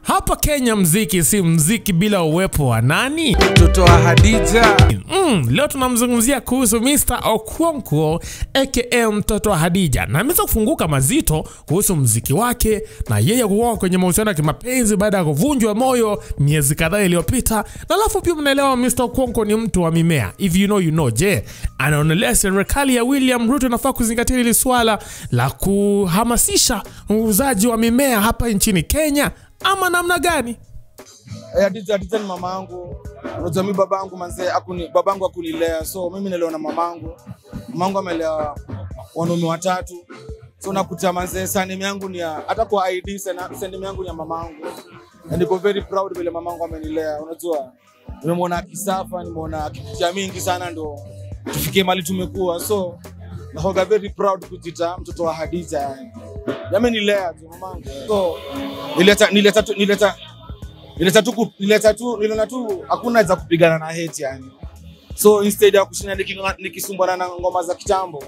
Hapa Kenya mziki si mziki bila uwepo wa nani? mtoto wa Hadija Mm, leo tunamzungumzia kuhusu Mr. Okonkwo aka mtoto wa Hadija, na ameweza kufunguka mazito kuhusu mziki wake na yeye kuwa kwenye mahusiano ya kimapenzi baada ya kuvunjwa moyo miezi kadhaa iliyopita. Na alafu pia mnaelewa Mr. Okonkwo ni mtu wa mimea, if you know you know. Je, anaonelea serikali ya William Ruto inafaa kuzingatia hili swala la kuhamasisha uuzaji wa mimea hapa nchini Kenya ama namna gani? Eh, Hadija Hadija ni mama yangu. Unajua mimi baba yangu manze akuni baba yangu akunilea. So mimi nilelewa na mama yangu. Mama yangu amelea wanaume watatu. So nakuta manze surname yangu ni ya hata kwa ID sana surname yangu ni ya mama yangu. Na niko very proud vile mama yangu amenilea. Unajua nimemwona akisafa, nimeona akipitia mingi sana ndo tufikie mali tumekuwa. So nahoga very proud kujita mtoto wa Hadija yani. Yamenilea tu mama yangu. So nileta nileta tu- nileta nileta tu ku- nileta tu niliona tu hakuna za kupigana na hate yani so instead ya kushinda nikinga- nikisumbana na ngoma za kitambo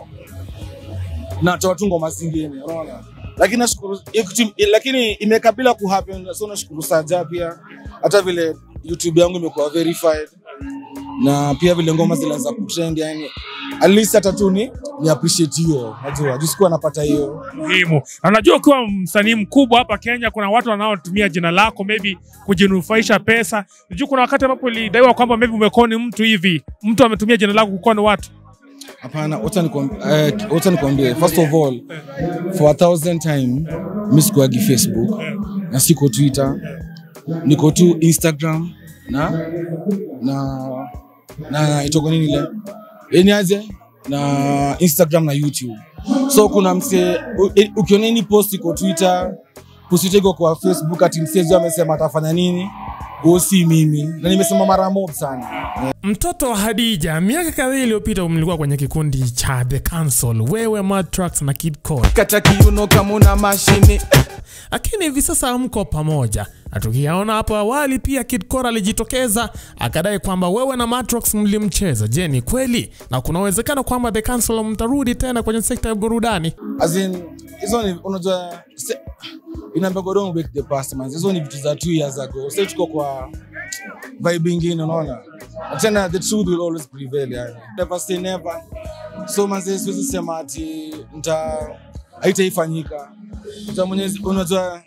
natoa tu ngoma zingine unaona lakini nashukuru hiyo kitu- lakini imekabila ku happen so nashukuru saja pia hata vile youtube yangu imekuwa verified na pia vile ngoma zilianza kutrend yani at least hata tu ni ni appreciate hiyo najua juu sikuwa napata hiyo muhimu. Na unajua ukiwa msanii mkubwa hapa Kenya, kuna watu wanaotumia jina lako maybe kujinufaisha pesa. Unajua kuna wakati ambapo ilidaiwa kwamba maybe umekoni mtu hivi, mtu ametumia jina lako kukoni watu. Hapana, wacha nikwambie, eh, wacha nikwambie, first of all, for a thousand time mi sikuagi Facebook na siko Twitter, niko tu Instagram na na na itoko nini ile yani aje na Instagram na YouTube. So kuna mse u- e- ukiona any post iko Twitter, post yote iko kwa Facebook, ati msezi amesema atafanya nini, huo si mimi, na nimesema mara mob sana. Mtoto wa Hadija, miaka kadhaa iliyopita mlikuwa kwenye kikundi cha The Council, wewe Matrax na Kid Cole, Kata kiuno kama una mashini lakini hivi sasa hamko pamoja. Na tukiyaona hapo awali pia Kid Cole alijitokeza akadai kwamba wewe na Matrax mlimcheza. Je, ni kweli? Na kuna uwezekano kwamba The Council mtarudi tena kwenye sekta ya burudani? as in hizo ni unajua se- inaambia go don't break the past man hizo ni vitu za two years ago sasa tuko kwa vibe ingine unaona Na tena the truth will always prevail yani never say never so manze siwezi sema ati nta haitaifanyika Uta mwenyezi unajua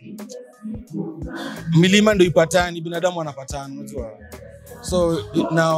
milima ndo ipatani binadamu wanapatana unajua so i- na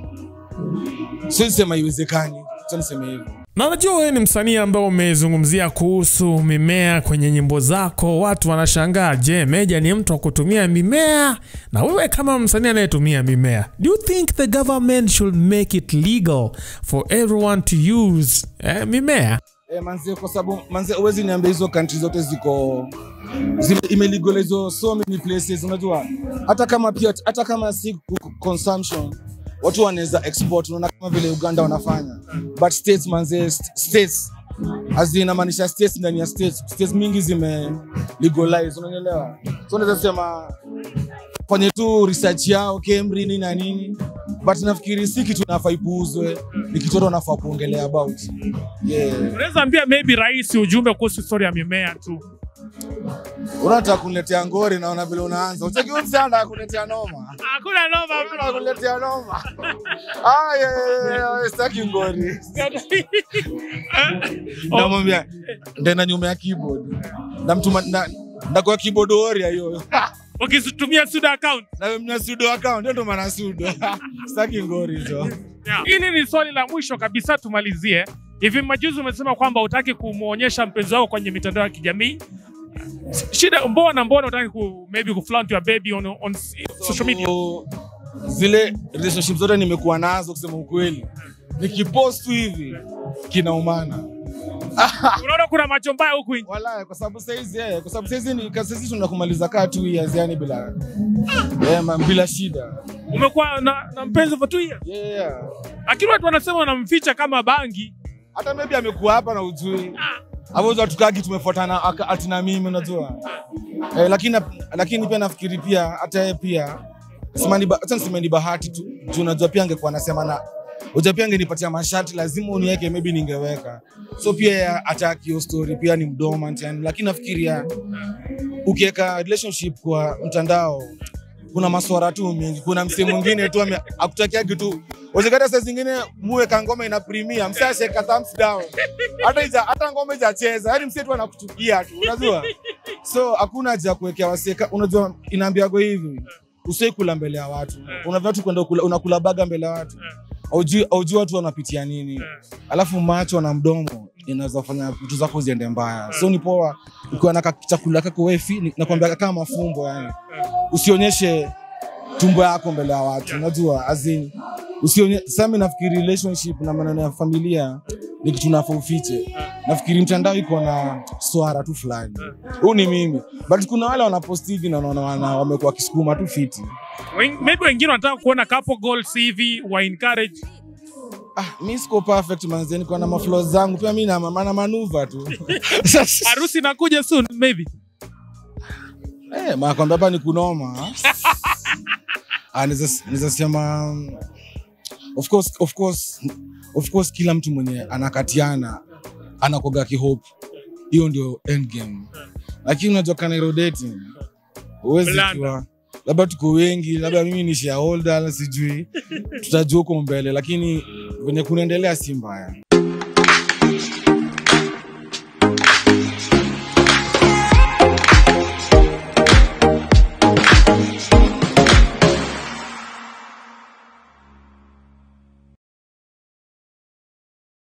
siwezi sema iwezekani acha niseme hivyo Na najua wewe ni msanii ambao umezungumzia kuhusu mimea kwenye nyimbo zako. Watu wanashangaa, je, Meja ni mtu wa kutumia mimea? Na wewe kama msanii anayetumia mimea, do you think the government should make it legal for everyone to use eh, mimea? Eh, manze kwa sababu manze uwezi niambia hizo country zote ziko zime- imelegalize so many places unajua hata kama pia hata kama si ku- consumption watu wanaweza export unaona kama vile Uganda wanafanya but states manze st- states as in inamaanisha states ndani ya states states mingi zime legalize unanielewa so unaweza sema fanye tu research yao Kemri nini na nini but nafikiri si kitu nafaa ipuuzwe ni kitu watu wanafaa kuongelea about yeah Unaweza ambia maybe rais ujumbe kuhusu story ya mimea tu. unataka kuniletea ngori naona vile unaanza ucheki huyu msichana anataka kuniletea noma Hakuna noma. Anataka kuniletea noma ah yeah, yeah, yeah, yeah, sitaki ngori namwambia ndena nyuma ya keyboard namtuma na ndakuwa keyboard warrior hiyo Ukitumia suda account. na mna sudo account ndio ndo maana sudo sitaki ngori hizo Yeah. Hili ni swali la mwisho kabisa tumalizie. Hivi majuzi umesema kwamba utaki kumwonyesha mpenzi wako kwenye mitandao ya kijamii. Shida mbona mbona utaki ku maybe ku flaunt your baby on, on social media? So, zile relationship zote nimekuwa nazo kusema ukweli nikipost tu hivi kinaumana Unaona kuna macho mbaya huku nje. Wala, kwa sababu saizi eh, kwa sababu saizi ni kwa saizi tunakumaliza kaa two years yani bila eh, man, bila shida. Umekuwa na, na mpenzi for two years. Yeah, yeah. Lakini watu wanasema wanamficha kama bangi. Hata maybe amekuwa hapa na ujui. Hapo watu tukagi tumefuatana aka- ati na mimi unajua. Eh, lakini lakini pia nafikiri pia hata yeye pia simani hata niseme ni bahati tu. Juu unajua pia angekuwa anasema na Uja pia angenipatia mashati lazima uniweke maybe ningeweka. So pia yeye hataki hiyo story pia ni mdoma yani lakini nafikiria ukiweka relationship kwa mtandao kuna maswara tu mingi kuna msee mwingine tu ame- akutakia kitu wezekata saa zingine muweka ngoma ina primia msee asheka thumbs down hata ija, hata ngoma ijacheza yani msee tu anakuchukia tu unajua so hakuna haja ya kuwekea waseka unajua inaambiago hivi usiwai kula mbele ya watu unavaa tu kwenda kula- unakula baga mbele ya watu aujui aujui watu wanapitia nini alafu macho na mdomo inaweza fanya vitu zako ziende mbaya so ni poa ukiwa na ka- chakula kako wefi nakwambia kama mafumbo yani usionyeshe tumbo yako mbele ya watu unajua as in usionye sami nafikiri relationship na maneno ya familia ni kitu nafaa ufiche nafikiri mtandao iko na swara tu fulani huu ni mimi but kuna wale wanaposti hivi na naona wana- wamekuwa kisukuma tu fiti Wen- maybe wengine wanataka kuona couple goals hivi wa encourage ah, mi siko perfect manze niko na maflo zangu pia mi na na manuva tu harusi inakuja soon maybe Eh, makwambia hapa ni kunoma. Ah, naweza naweza sema um, of course, of course, of course kila mtu mwenye anakatiana anakoga kihope. Hiyo ndio end game. Lakini unajua kana hilo dating. Huwezi Blanda. kuwa labda tuko wengi, labda mimi ni shareholder, sijui tutajua huko mbele, lakini venye kunaendelea si mbaya.